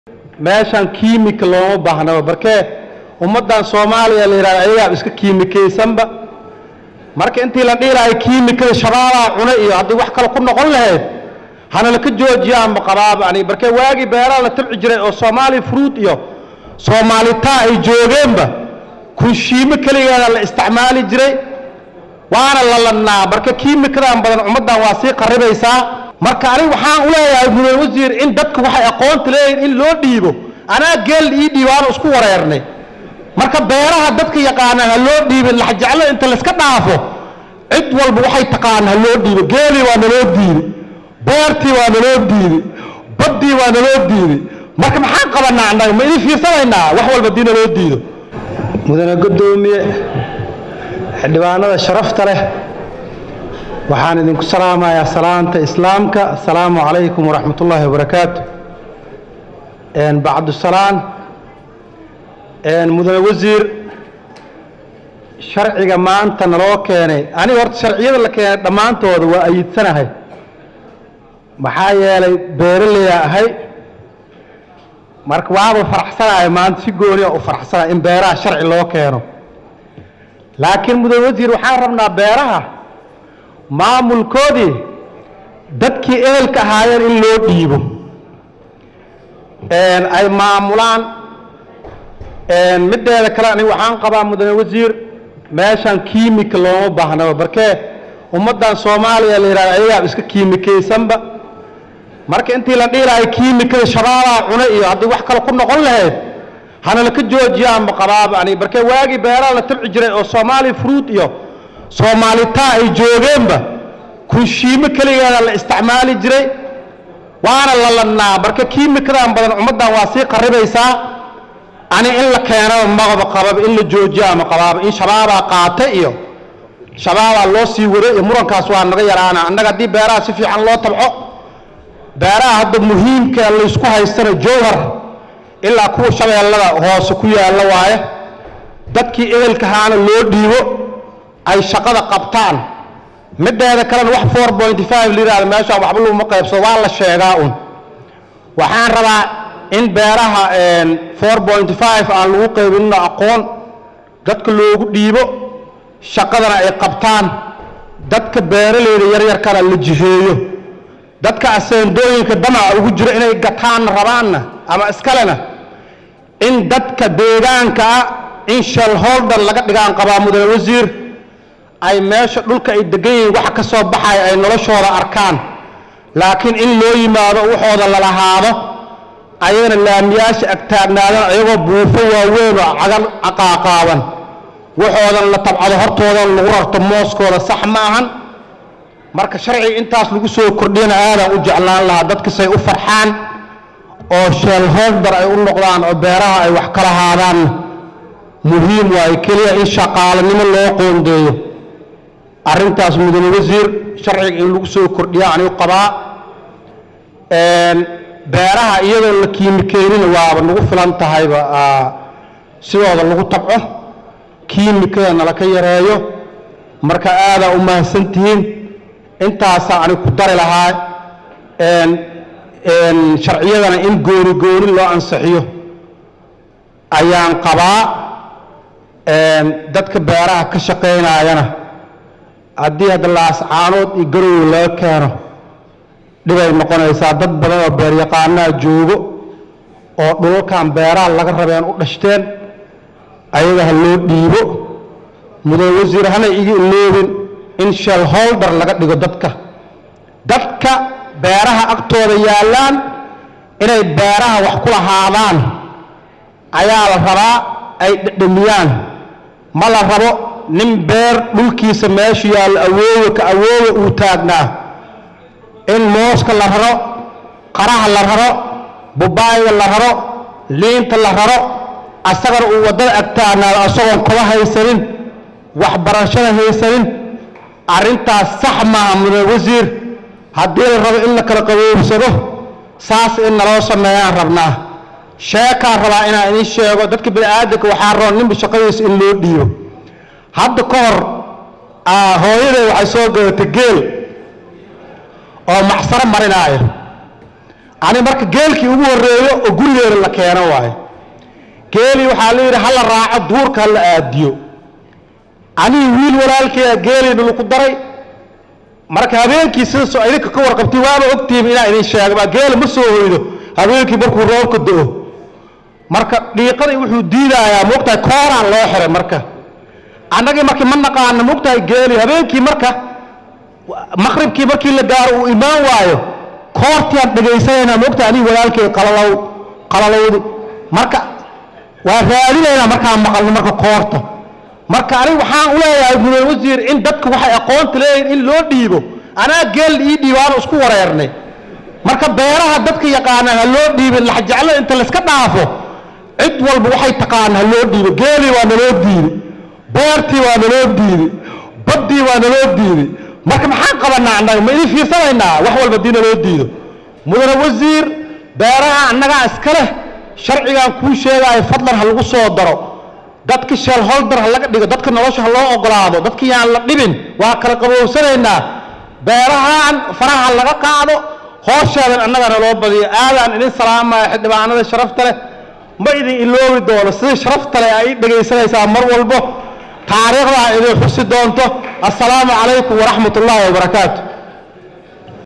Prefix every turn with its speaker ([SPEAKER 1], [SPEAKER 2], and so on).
[SPEAKER 1] meeshan kiimika looma baahnaba barkee ummaddan soomaaliya la yidhahda ayagaa iska kiimikaysanba marka intii la dhihi lahay kiimikada shabaabaa cuna iyo haddii wax kale ku noqon lahayd hana laka joojiyaanba qabaaba ani barkee waagii beeraha la tabci jiray oo soomaali fruit iyo soomaalitaa ay joogeenba kunshiimo keligeeda la isticmaali jiray waana la ladnaa marka kiimikadan badan ummaddan waa sii qaribaysaa marka aniga waxaan u leeyahay mudane wasiir in dadka waxay aqoonta leeyihin in loo dhiibo anaa geel ii dhiibaano isku wareernay marka beeraha dadka yaqaanaan ha loo dhiibin laxjeclo inta layska dhaafo cid walba waxay taqaana ha loo dhiibo geelii waa naloo diiday beertii waa naloo diiday baddii waa naloo diiday marka maxaan qabanaa annaga ma idin fiirsanaynaa wax walba haddii naloo diido mudane guddoomiye xildhibaanada sharafta leh waxaan idinku salaamayaa salaanta islaamka asalaamu calaykum waraxmat ullaahi wabarakaatu bacdusalaan mudane wasiir sharciga maanta naloo keenay aniga horta sharciyada la keenay dhammaantooda waa ayidsanahay maxaa yeelay beeraleyaa ahay marka waaba faraxsanahay maanta si gooniya u faraxsanahay in beeraha sharci loo keeno laakiin mudane wasiir waxaan rabnaa beeraha maamulkoodii dadkii ehelka ahaayeen in loo dhiibo ay maamulaan mideeda kale aniga waxaan qabaa mudane wasiir meeshan kiimika looma baahnaba barkee ummaddan soomaaliya la yidhahda ayagaa iska kiimikaysanba marka intii la dhihi lahay kiimikada shabaabaa cuna iyo haddii wax kale ku noqon lahayd hana laka joojiyaanba qabaaba ani barkee waagii beeraha la tabci jiray oo soomaali fruit iyo soomaalitaa ay joogeenba kunshiimo keligeeda la isticmaali jiray waana la ladnaa marka kiimikadan badan ummaddan waa sii qaribaysaa ani in la keenaba maqaba qababa in la joojiya ama qabaaba in shabaabaa qaata iyo shabaabaa loo sii wado iyo murankaas waa naga yaraana annaga haddii beeraha si fiican loo tabco beeraha hadda muhiimka laysku haystana jowhar ilaa kuwa shabeellada hoose ku yaalla waaye dadkii ehelkahaana loo dhiibo ay shaqada qabtaan mideeda kalena wax four pointy five layihahda meeshaan waxba laguma qaybsado waa la sheegaa un waxaan rabaa in beeraha four pointy five aan lagu qaybinino aqoon dadka loogu dhiibo shaqadana ay qabtaan dadka beeraleyda yaryarkana la jiheeyo dadka aseendooyinka damaca ugu jiro inay gataanna rabaanna ama iskalena in dadka deegaanka ah in shalholder laga dhigaan qabaa mudane wasiir ay meesha dhulka ay degan yihiin wax ka soo baxaya ay noloshooda arkaan laakiin in loo yimaado waxooda lalahaado ayagana laamiyaasha agtaagnaadaan ayagoo buufo waaweyn oo cagan caqaaqaaban waxoodan la tabcado hortoodan lagu rarto mooskooda sax ma ahan marka sharciga intaas lagu soo kordhiyana aadaan u jeclaan lahaa dadka say u farxaan oo sheelholder ay u noqdaan oo beeraha ay wax ka lahaadaanna muhiim waayo keliya in shaqaalanimo loo qoondeeyo arrintaas mudane wasiir sharciga in lagu soo kordhiya anigu qabaa beeraha iyadoo la kiimikeynina waaba nagu filan tahayba sidooda lagu tabco kiimikadana laka yareeyo marka aadaa u mahadsantihiin intaasaa anigu ku dari lahaa sharciyadana in gooni gooni loo ansixiyo ayaan qabaa dadka beeraha ka shaqaynaayana haddii hadda laascaanood iyo garowe laga keeno dhibay noqonaysaa dad badan oo beeryaqaanaa joogo oo dhulalkan beeraha laga rabeen u dhashteen ayaga ha loo dhiibo mudane wasiir hana iga iloobin in shelholder laga dhigo dadka dadka beeraha agtooda yaallaan inay beeraha wax ku lahaadaan ayaa la rabaa ay dhedhamiyaan ma la rabo nin beer dhulkiisa meeshu yaallo awoowe ka awoowe uu taagnaa in mooska la raro qaraha la raro bubaayga la raro liinta la raro asagana uu waddada agtaagnaado asagoon kaba haysanin waxbarashada haysanin arrintaas sax maaha mudane wasiir haddii la rabo in la kala qaboobsado saas in naloo sameeyaan rabnaa sheekaan rabaa inaan idiin sheego dadka bini'aadanka waxaa roon ninba shaqadiisa in loo dhiibo hadda ka hor hooyaday waxay soo gadatay geel oo maxsaro marinaayo ani marka geelkii ugu horreeyo oo gurigeena la keeno waayo geelii waxaa la yidhi ha la raaco duurka ha la aadiyo anigi wiil walaalkeeda geeliina laku daray marka habeenkii sida soo idinka ka warqabtay waaba ogtihiin inaa idin sheegaba geela ma soo hoydo habeenkii markuu roobka do-o marka dhiiqadii wuxuu diidayaa moogtahay kooraan loo xiray marka annagii markii ma naqaano moogtahay geeli habeenkii marka maqribkii markii la gaaro uu imaan waayo koortiaan dhagaysanaynaa moogtahay anigi walaalkeed qalalow qalalowdi marka waa raadinaynaa markaan maqalno marka koorta marka aniga waxaan u leeyahay mudane wasiir in dadku waxay aqoonta leeyihin in loo dhiibo anaa geel ii dhiibo aanu isku wareernay marka beeraha dadka yaqaanaan ha loo dhiibin laxjeclo inta layska dhaafo cid walba waxay taqaana ha loo dhiibo geelii waa naloo diiday beertii waa naloo diiday baddii waa naloo diiday marka maxaan qabanaa annaga ma idin fiirsanaynaa wax walba haddii naloo diido mudane wasiir beeraha annagaa iska leh sharcigaan kuu sheegaayo fadlan ha lagu soo daro dadka sheelholder ha laga dhigo dadka nolosha ha loo ogolaado dadka yaan la dhibin waa kala qabowsanaynaa beerahaan faraha laga qaado hoosheedan annagana loo badiyo aadaan idin salaamaya xildhibaanada sharafta leh ma idin iloobi doono sida sharafta leh ay dhegaysanaysaa mar walbo taariikhda idin xusi doonto assalaamu calaykum waraxmat ullaahi wabarakaatu